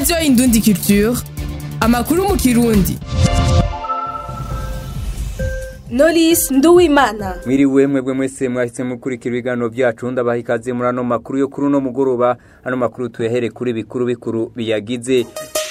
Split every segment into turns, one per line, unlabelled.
radiyo indundi culture amakuru mu kirundi
Knowless Nduwimana
Mwiriwe mwebwe mwese mwahise mukurikira ibiganiro byacu ndabaha ikaze muri ano makuru yo kuri uno mugoroba ano makuru tuyahere kuri bikuru bikuru biyagize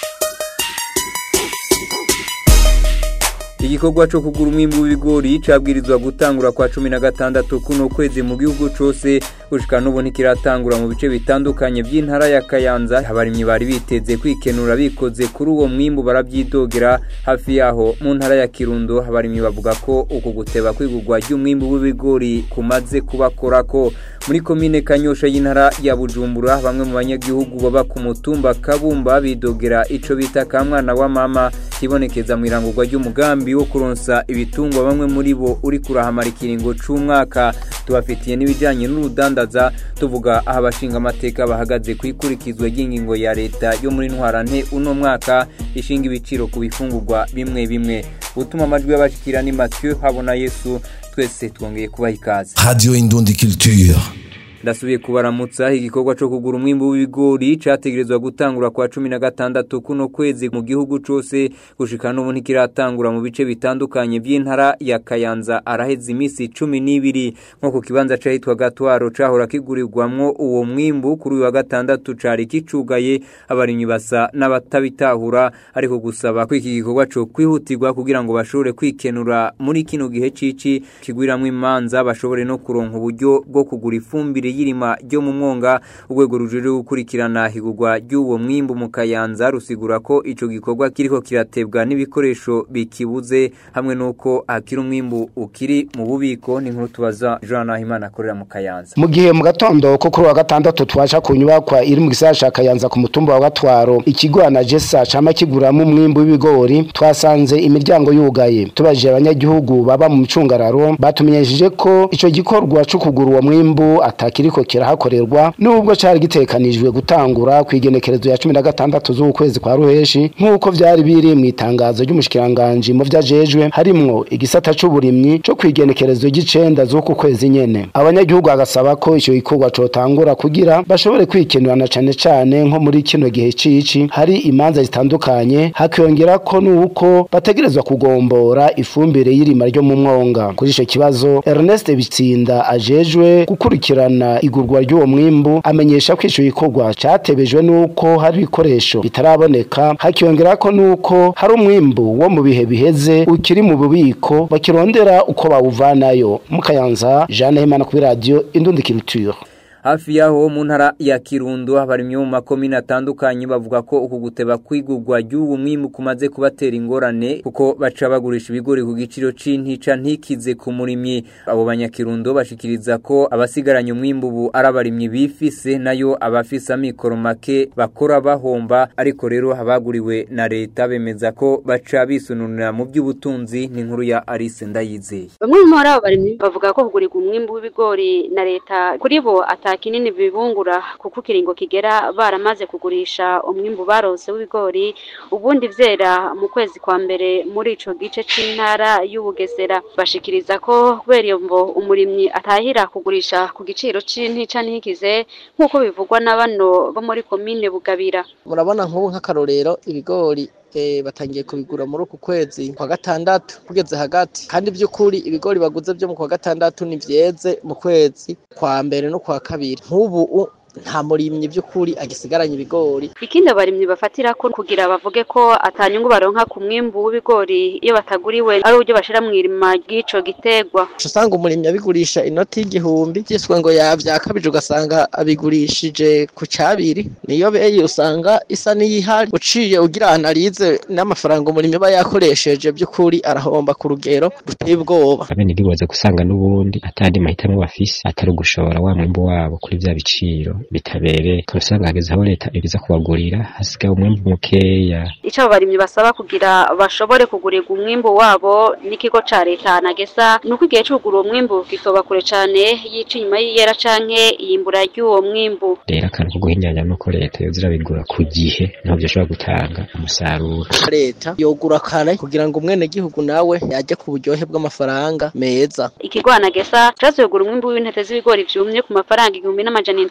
igikorwa cyo kugura umwimbu w'ibigori cabwirizwa gutangura kwa cumi na gatandatu kuno kwezi mu gihugu cose gushika n'ubu ntikiratangura mu bice bitandukanye by'intara ya kayanza abarimyi bari biteze kwikenura bikoze kuri uwo mwimbu barabyidogera hafi yaho mu ntara ya kirundo abarimyi bavuga ko uku guteba kwigurwa ry'umwimbu w'ibigori kumaze kubakorako muri komine kanyosha y'intara ya bujumbura bamwe mu banyagihugu baba ku mutumba kabumba bidogera ico bita kamwana wa mama kibonekeza mu irangurwa ry'umugambi wo kuronsa ibitungwa bamwe muri bo uri kurahamara ikiringo c'umwaka tubafitiye n'ibijanye n'urudandaza tuvuga aho abashinga amateka bahagaze ku ikurikizwa ry'ingingo ya leta yo muri ntwarante uno mwaka ishinga ibiciro ku bifungurwa bimwe bimwe gutuma amajwi y'abashikira ni Mathieu habona Yesu twese twongeye kubaha ikaze
Radio Indundi Culture.
ndasubiye kubaramutsa igikorwa cyo kugura umwimbu w'ibigori cyategerezwa gutangura kwa cumi na gatandatu kuno kwezi mu gihugu cose gushika n'ubu ntikiratangura mu bice bitandukanye by'intara ya kayanza araheze iminsi cumi n'ibiri nko ku kibanza cahitwa gatwaro cahora kigurirwamwo uwo mwimbu kuri uyu wa gatandatu cari kicugaye abarimyi basa n'abatabitahura ariko gusaba ko iki gikorwa co kwihutirwa kugira ngo bashobore kwikenura muri kino gihe cici kigwiramwo imanza bashobore no kuronka uburyo bwo kugura ifumbire y'irima ryo mu mwonga urwego rujejwe gukurikirana higurwa ry'uwo mwimbu mu kayanza rusigura ko ico gikorwa kiriko kiratebwa n'ibikoresho bikibuze hamwe n'uko hakiri umwimbu ukiri mu bubiko ni nkuru tubaza Jean Nahimana akorera mu kayanza
mu gihe mu gatondo ko kuri wa gatandatu twaca ku nyubakwa iri mu gisagara ca kayanza ku mutumba wa gatwaro ikigo na jesa cama kiguramo umwimbu w'ibigori twasanze imiryango yugaye tubajije abanyagihugu baba mu micungararo batumenyesheje ko ico gikorwa co kugura uwo mwimbu atakiriko kirahakorerwa nubwo cari gitekanijwe gutangura ku igenekerezo ya cumi na gatandatu z'ukwezi kwa ruheshi nk'uko vyari biri mu itangazo ry'umushikiranganji mu vyajejwe harimwo igisata c'uburimyi co kwigenekerezo ry'icenda z'uku kwezi nyene abanyagihugu bagasaba ko ico gikorwa cotangura kugira bashobore kwikenurana cane cane nko muri kino gihe cici hari imanza zitandukanye hakiyongera ko nuko bategerezwa kugombora ifumbire y'irima ryo mu mwonga kuri ico kibazo Ernest Bitsinda ajejwe gukurikirana igurwa ry'uwo mwimbu amenyesha ko ico gikorwa catebejwe nuko hari ibikoresho bitaraboneka hakiyongera ko nuko hari umwimbu wo mu bihe biheze ukiri mu bubiko bakirondera uko bawuvanayo mukayanza Jeanne Hemana kuri radio Indundi Culture
hafi yaho mu ntara ya kirundo abarimyi mu makomine atandukanye bavuga ko uku guteba kwigurwa ry'ubu mwimbu kumaze kubatera ingorane kuko baca bagurisha ibigori ku giciro c'intica ntikize ku murimyi abo banyakirundo bashikiriza ko abasigaranye umwimbu ubu ari abarimyi bifise nayo abafise amikoro make bakora bahomba ariko rero abaguriwe na leta bemeza ko baca bisununira mu by'ubutunzi ni inkuru ya Alice Ndayizeye
bamwe muri abo barimyi bavuga ko kugurirwa umwimbu w'ibigori na leta kuri bo ata kinini bibungura kuko ikiringo kigera baramaze kugurisha umwimbu barose w'ibigori ubundi vyera mu kwezi kwa mbere muri ico gice c'intara y'ubugesera bashikiriza ko kubera iyo mvo umurimyi atahira kugurisha ku giciro c'intica ntikize nk'uko bivugwa na bano bo muri komine bugabira
murabona nk'ubu nk'akarorero ibigori batangiye kubigura muri uku kwezi kwa gatandatu kugeze hagati kandi by'ukuri ibigori baguze byo mu kwa gatandatu ni byeze mu kwezi kwa mbere no kwa kabiri nk'ubu nta murimyi by'ukuri agisigaranye ibigori
ikindi abarimyi bafatira ko kugira bavuge ko atanyungu baronka ku mwimbu w'ibigori iyo bataguriwe ari uburyo bashira mu irima ry'ico gitegwa
usanga umurimyi abigurisha inoti y'igihumbi byiswe ngo yavyakabije ugasanga abigurishije ku cabiri niyo beyi usanga isa n'iyihari uciye ugira analize n'amafaranga umurimyi aba yakoresheje by'ukuri arahomba ku rugero ruteye ubwoba
abene ndiboze gusanga n'ubundi atandi mahitamo bafise atari ugushora wa mwimbu wabo kuri vya biciro bitabereye turasanga hageze aho leta ibiza kubagurira hasigaye umwimbu mukeya
ico abo barimyi basaba kugira bashobore kugurirwa umwimbu wabo n'ikigo ca leta nagesa nuko igihe co kugura uwo mwimbu kitoba kure cane yica inyuma y'iyera canke iyimbura ry'uwo mwimbu
rero akantu ko guhinyanya nuko leta yoza irabigura ku gihe niho vyoshobora gutanga umusaruro
leta yogura kare kugira ngo umwene gihugu nawe yajye ku buryohe bw'amafaranga meza
ikigo anagesa casohoye kugura umwimbu w'intete z'ibigori vyumye ku mafaranga igihumbi n'amajana indwi ku kiro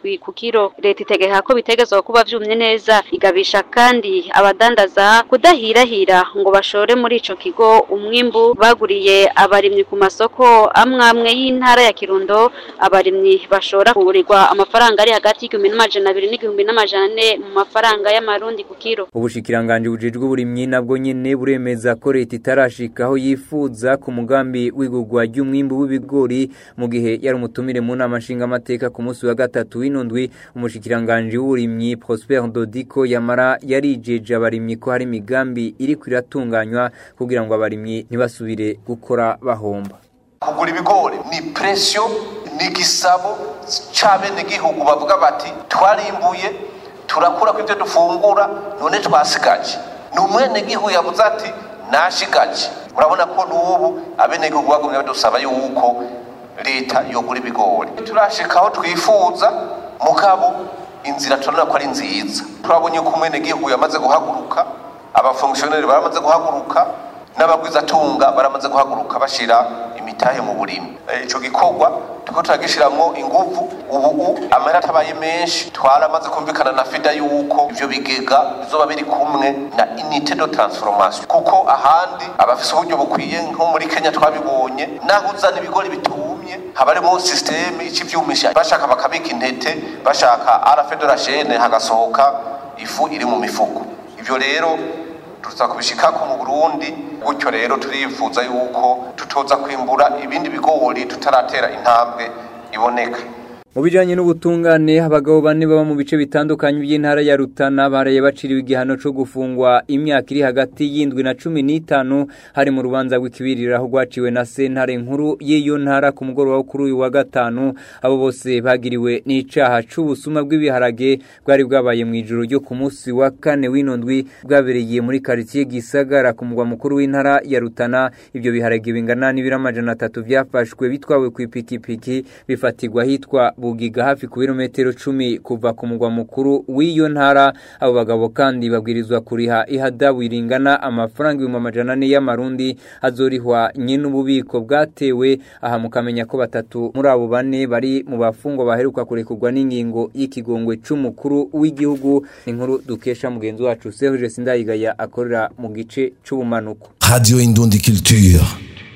kiro leta itegeka ko bitegezwa kuba vyumye neza igabisha kandi abadandaza kudahirahira ngo bashore muri ico kigo umwimbu baguriye abarimyi ku masoko amwe amwe y'intara ya Kirundo abarimyi bashora kugurirwa amafaranga ari hagati y'igihumbi n'amajana abiri n'igihumbi n'amajana ane mu mafaranga y'amarundi ku kiro
ubushikiranganje bujejwe uburimyi nabwo nyene buremeza ko leta itarashika aho yifuza ku mugambi w'igurwa ry'umwimbu w'ibigori mu gihe yari umutumire mu nama nshingamateka ku munsi wa gatatu w'inundwi umushikiranganje w'uburimyi Prosper Dodiko yamara yarijeje abarimyi ko hari imigambi iri kwiratunganywa kugira ngo abarimyi ntibasubire gukora bahomba
kugura ibigori ni presiyo ni igisabo c'abenegihugu bavuga bati twarimbuye turakura ko ibyo dufungura none twasigaje ni umwenegihugu yavuze ati nashigaje urabona ko n'ubu abenegihugu bagumye badusaba yuko leta yogura ibigori turashika aho twifuza mugabo inzira turabona ko ari nziza turabonye ko umwenegihugu yamaze guhaguruka abafongisiyoneri baramaze guhaguruka n'abagwizatunga baramaze guhaguruka bashira imitahe mu burimi ico gikorwa turiko turagishiramwo inguvu ubu amahera atabaye menshi twaramaze kumvikana na fida yuko ivyo bigega bizoba biri kumwe na unité de transformation kuko ahandi abafise uburyo bukwiye nko muri Kenya twabibonye naho uzana ibigori bitumye haba harimo systeme icivyumisha bashaka bakabika intete bashaka arafe de la chaîne hagasohoka ifu iri mu mifuko ivyo rero tuza kubishikako mu Burundi gutyo rero turifuza yuko tutoza kwimbura ibindi bigori tutaratera intambwe iboneka
mu bijanye n'ubutungane abagabo bane baba mu bice bitandukanye by'intara ya Rutana baraye baciriwe igihano cyo gufungwa imyaka iri hagati y'indwi na cumi n'itanu hari mu rubanza rw'ikibirira aho rwaciwe na sentare nkuru y'iyo ntara ku mugoroba wo kuri uyu wa gatanu abo bose bagiriwe n'icaha c'ubusuma bw'ibiharage bwari bwabaye mu ijoro ryo ku munsi wa kane w'ino ndwi bwabereye muri quartier Gisagara ku mugwa mukuru w'intara ya Rutana ibyo biharage bingana n'ibiro amajana atatu byafashwe bitwawe ku ipikipiki bifatirwa hitwa bugiga hafi ku birometero cumi kuva ku mugwa mukuru w'iyo ntara abo bagabo kandi babwirizwa kuriha ihadabu iringana amafaranga ibihumbi amajana ane y'amarundi azorihwa nyine ububiko bwatewe aha mukamenya ko batatu muri abo bane bari mu bafungwa baheruka kurekurwa n'ingingo y'ikigongwe c'umukuru w'igihugu inkuru dukesha mugenzi wacu Serge Sindayigaya akorera mu gice c'ubumanuko
Radio Indundi Culture.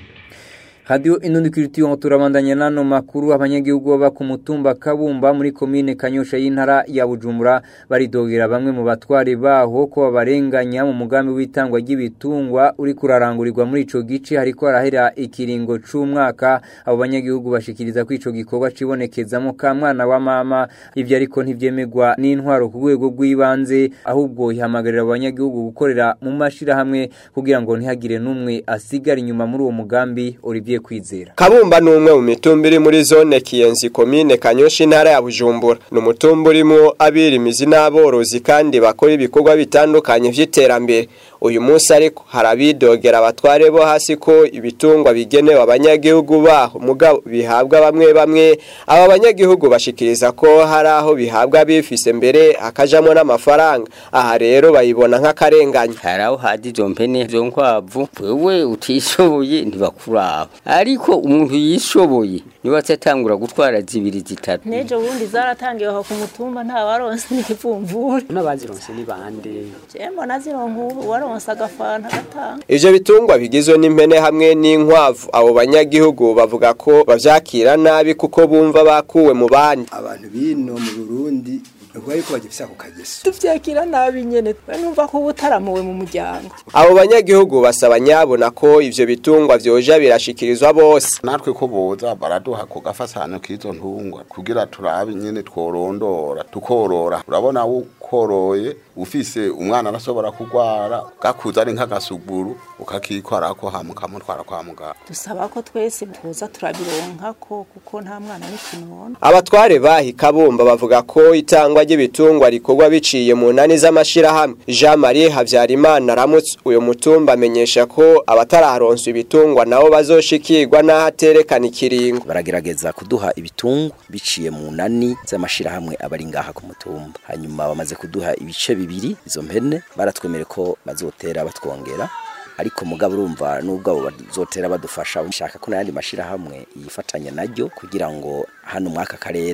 Radio Inundi Kiritiyo turabandanya nano makuru abanyagihugu baba ku mutumba Kabumba muri komine Kanyosha y'intara ya Bujumbura baridogera bamwe mu batware baho ko babarenganya mu mugambi w'itangwa ry'ibitungwa uri kurarangurirwa muri ico gice hariko harahera ikiringo c'umwaka abo banyagihugu bashikiriza ko ico gikorwa cibonekezamo ka mwana wa mama ivyo ariko ntivyemegwa n'intwaro ku rwego rw'ibanze ahubwo ihamagarira abanyagihugu gukorera mu mashira hamwe kugira ngo ntihagire n'umwe asigara inyuma muri uwo mugambi Olivier kwizera
Kabumba ni umwe mu mitumba iri muri zone Kiyenzi komine Kanyoshi intara ya Bujumbura ni umutumba urimo abirimizi n'aborozi kandi bakora ibikorwa bitandukanye vy'iterambere uyu munsi ariko harabidogera abatware bo hasi ko ibitungwa bigenewe abanyagihugu baho mugabo bihabwa bamwe bamwe aba banyagihugu bashikiriza ko hari aho bihabwa bifise mbere hakajamo n'amafaranga aha rero bayibona nk'akarenganya
hari aho hadi izo mpene zo nkwavu wewe utishoboye ntibakuraba ariko umuntu yishoboye niba atatangura gutwara zibiri zitatu
nejo bundi zaratangiwe aho ku mutumba nta waronse n'ikivumvura
n'abazironse ni bande
jembo nazironka ubu waronse agafanta gatanga
ivyo bitungwa bigizwe n'impene hamwe n'inkwavu abo banyagihugu bavuga ko bavyakira nabi kuko bumva bakuwe mu bandi
abantu bino mu Burundi ubwo ariko bagifise ako kageso
tuvyakira nabi nyene numva ko ubutaramuwe mu muryango
abo banyagihugu basaba nyabona ko ivyo bitungwa vyoja birashikirizwa bose
natwe ko boza baraduha ku gafasano k'izo ntungwa kugira turabe nyene tworondora tukorora urabona ukoroye ufise umwana arashobora kugwara gakuza ari nk'agasuguru ukakikwarako hamukamutwara kwa muganga
dusaba ko twese tuza turabironkako kuko nta mwana n'ikinono
abatware bahi kabumba bavuga ko itangwa ry'ibitungwa rikorwa biciye mu nani z'amashirahamwe Jean Marie Havyarimana aramutse uyu mutumba amenyesha ko abatararonswa ibitungwa nabo bazoshikirwa n'ahaterekana ikiringo
baragerageza kuduha ibitungwa biciye mu nani z'amashirahamwe abari ngaha ku mutumba hanyuma bamaze kuduha ibice bibiri izo mpene baratwemere ko bazotera batwongera ariko mugabo urumva nubwo abo bazotera badufasha ushaka ko n'ayandi mashirahamwe yifatanya naryo kugira ngo hano mwaka karere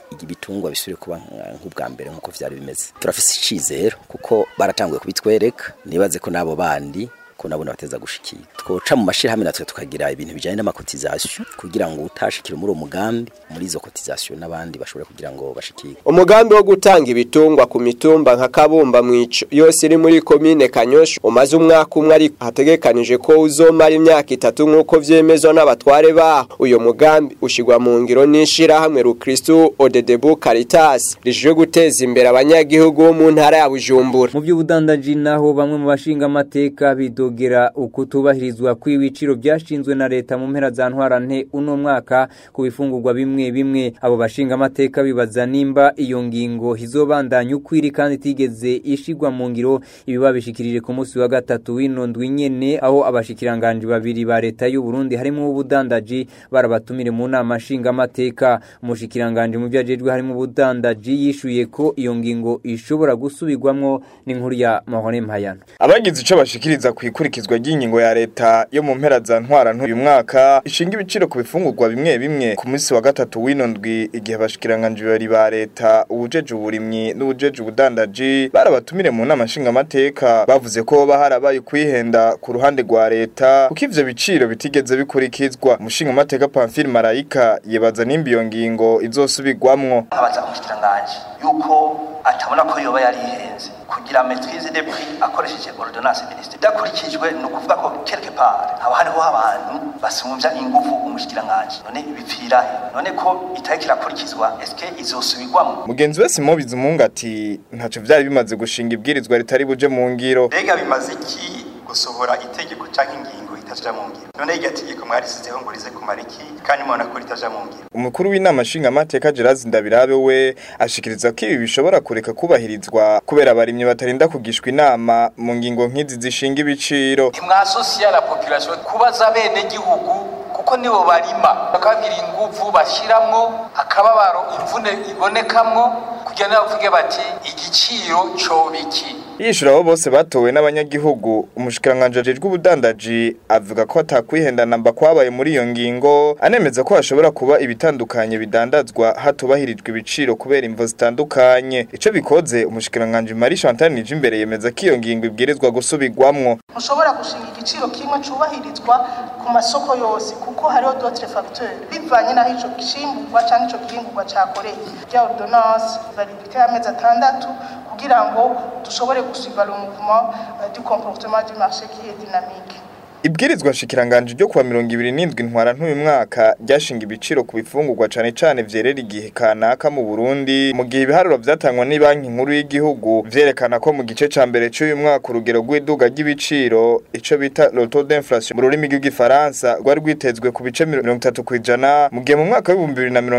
ibitungwa bisubire kuba nka- nk'ubwa mbere nk'uko vyari bimeze turafise icizero kuko baratanguye kubitwereka nibaze ko n'abo bandi ko nabo bateza gushikira twoca mu mashirahamwe natwe tukagira ibintu bijanye n'amakotizasiyo kugira ngo utashikire muri uwo mugambi muri izo kotizasiyo n'abandi bashobore kugira ngo bashikire
umugambi wo gutanga ibitungwa ku mitumba nka kabumba mwico yose iri muri komine kanyosha umaze umwaka umwe ariko hategekanije ko uzomara imyaka itatu nk'uko vyemezwa n'abatware baho uyo mugambi ushigwa mu ngiro n'ishirahamwe rukristu odedebu caritas rijejwe guteza imbere abanyagihugu bo mu ntara ya bujumbura
mu by'ubudandaji naho bamwe mu bashinga amateka bidogera ukutubahirizwa kw'ibiciro byashinzwe na leta mu mpera za ntwarante uno mwaka ku bifungurwa bimwe bimwe abo bashinga amateka bibaza nimba iyo ngingo izobandanya ukwiri kandi itigeze ishigwa mu ngiro ibi babishikirije ku munsi wa gatatu w'ino ndwi nyene aho abashikiranganje babiri ba leta y'u Burundi harimo ubudandaji barabatumire mu nama nshinga amateka umushikiranganje mu byajejwe harimo ubudandaji yishuye ko iyo ngingo ishobora gusubirwamwo n'inkuru ya Mahone Mpayano
abagize ico bashikiriza ku ikurikizwa ry'ingingo ya leta yo mu mpera za ntwara ntuyu mwaka ishinga ibiciro ku bifungurwa bimwe bimwe ku munsi wa gatatu w'ino ndwi igihe abashikiranganje babiri ba leta ubujeje uburimyi n'ubujeje ubudandaji barabatumire mu nama nshinga amateka bavuze ko hoba harabaye kwihenda ku ruhande rwa leta kuko ivyo biciro bitigeze bikurikizwa umushinga amateka Pamphile Marayika yebaza nimba iyo ngingo izosubirwamwo
abaza umushikiranganji yuko atabona ko yoba yari ihenze kugira maîtrise des prix akoresheje ordonnance ministre dakurikijwe ni ukuvuga ko quelque part haba hariho abantu basumvya ingufu umushikiranganji none bipfira he none ko itariki irakurikizwa eske izosubirwamo
mugenzi we Simon Bizimunga ati ntaco vyari bimaze gushinga ibwirizwa ritari buje mu ngiro
mbega bimaze iki gusohora itegeko canke ingingo itaja mu ngiro none iryo tegeko mwarisizeho ngo rize kumara iki kandi mubona ko ritaja mu ngiro
umukuru w'inama nshinga amateka Gerard Ndabirabe we ashikiriza ko ibi bishobora kureka kubahirizwa kubera abarimyi batarinda kugishwa inama mu ngingo nk'izi zishinga ibiciro
ntimwasosiya la population kubaza bene gihugu kuko nibo barima bakabwira inguvu bashiramwo akababaro imvune ibonekamwo kugira ngo bavuge bati igiciro cobiki
yishura abo bose batowe n'abanyagihugu umushikiranganje ajejwe ubudandaji avuga ko atakwihenda namba kwabaye muri iyo ngingo anemeza ko hashobora kuba ibitandukanye bidandazwa hatubahirijwe ibiciro kubera imvo zitandukanye ico bikoze umushikiranganje Marie Chantal Nijimbere yemeza ko iyo ngingo ibwirizwa gusubirwamwo
mushobora gushinga igiciro kimwe cubahirizwa ku masoko yose kuko hariho d'autres facteurs bivanye n'aho ico gishimburwa canke ico gihingurwa cakoreye rya ordonnance validité y'amezi atandatu kugira ngo dushobore gusuiva le mouvement euh, du comportement du marché qui est dynamique
Ibwirizwa shikiranganje ryo kuwa 27 ntwara ntuyu mwaka ryashinga ibiciro ku bifungurwa cane cane vyerera igihe kanaka mu Burundi mu gihe ibiharuro vyatangwa ni banki nkuru y'igihugu vyerekana ko mu gice ca mbere c'uyu mwaka urugero rw'iduga ry'ibiciro ico bita le taux d'inflation mu rurimi rw'igifaransa rwari rwitezwe ku bice 30 kwijana mu gihe mu mwaka wa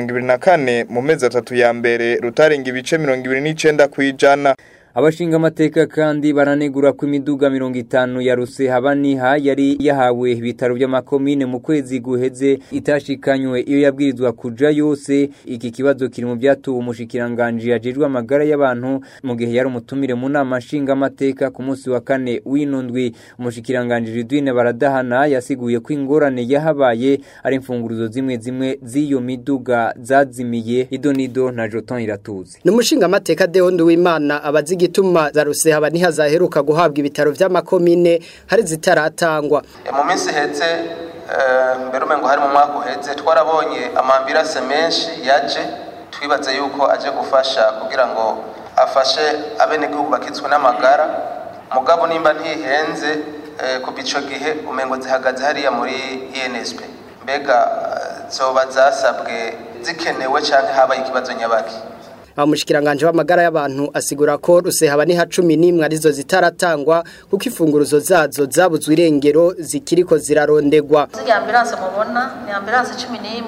2024 mu mezi atatu ya mbere rutarenga ibice 29 kwijana
abashinga amateka kandi baranegura ko imiduga mirongo itanu ya Rusehabaniha yari yahawe ibitaro by'amakomine mu kwezi guheze itashikanywe iyo yabwirizwa kuja yose iki kibazo kiri mu byatuwe umushikiranganje yajejwe amagara y'abantu mu gihe yari umutumire mu nama nshinga amateka ku munsi wa kane w'inundwi umushikiranganje Ridwine baradahana yasiguye ko ingorane yahabaye ari imfunguruzo zimwe zimwe z'iyo miduga zazimiye idonido na Joton iratuze
Numushinga amateka Deondo w'Imana abazi igituma za Rusehaba ntihazaheruka guhabwa ibitaro vy'amakomine hari zitaratangwa
mu minsi heze mbere umengo hari mu mwaka uheze twarabonye amambirase menshi yaje twibaze yuko aje gufasha kugira ngo afashe abenegihugu bakitswe n'amagara mugabo nimba ntihenze kuva ico gihe umengo zihagaze hariya muri INSP mbega zoba zasabwe zikenewe canke habaye ikibazo nyabaki
umushikiranganje w'amagara y'abantu asigura ko rusehaba ni ha 11 arizo zitaratangwa kuko ifunguruzo zazo zabuzwe irengero zikiriko zirarondegwa
ziriya ambulance mubona ni ambulance 11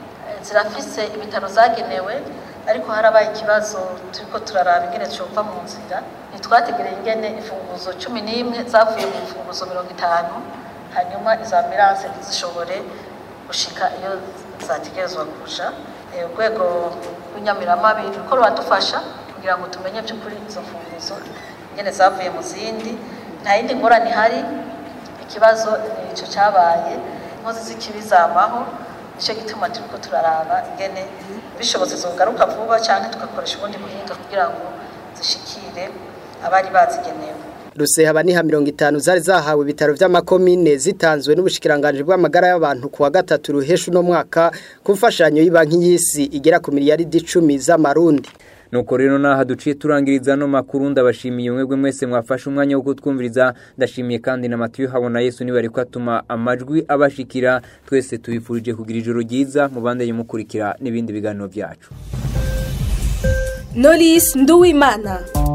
zirafise ibitaro zagenewe ariko harabaye ikibazo turiko turaraba ingene cyumva mu nzira ntitwategereye ingene imfunguzo 11 zavuye mu mfunguzo 50 hanyuma izo ambulance zishobore gushika iyo zategerezwa kuja urwego rw'inyamiramabi ruko ruradufasha kugira ngo tumenye by'ukuri izo mfunguzo ingene zavuye mu zindi nta yindi ngorane ihari ikibazo icyo cyabaye inkozi z'ikibi zamaho nicyo gituma turiko turaraba ingene bishobotse zogaruka vuba canke tugakoresha ubundi buhinga kugira ngo zishikire abari bazigenewe
Ruseha niha mirongo itanu zari zahawe ibitaro vy'amakomine zitanzwe n'ubushikiranganje bw'amagara y'abantu kuwa gatatu ruhesha uno mwaka ku mfashanyo y'ibanki y'isi igera ku miliyaridi 10 z'amarundi
nuko rero naha duciye turangiriza no makuru ndabashimiye mwebwe mwese mwafashe umwanya wo kutwumviriza ndashimiye kandi na Matiyo habona Yesu niba ariko atuma amajwi abashikira twese tubifurije kugira ijoro ryiza mubandanye mukurikira n'ibindi biganiro byacu
Knowless Nduwimana